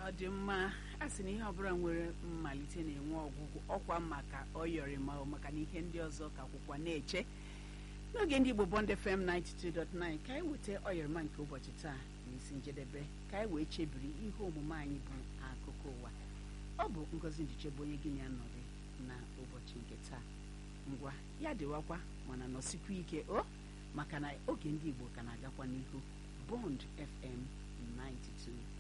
ọ dị mma a sị na ihe ọbụla nwere mmalite na-enwe ọgwụgwụ ọkwa maka ọyọrị ma ọ maka na ihe ndị ọzọ ka akwụkwọ na-eche n'oge ndị Igbo Bond FM 92.9 ka anyị weta ọyọrịma nke ụbọchị taa n'isi njedebe ka anyị wee chebiri ihe omume anyị bụ akụkọ ụwa ọ bụ Ngozi Ndichebe onye gị na ya nọrị na ụbọchị nke taa ngwa ya dịwakwa mana nọsikwa ike o maka na oge ndị Igbo ka na-agakwa n'ihu Bond FM 92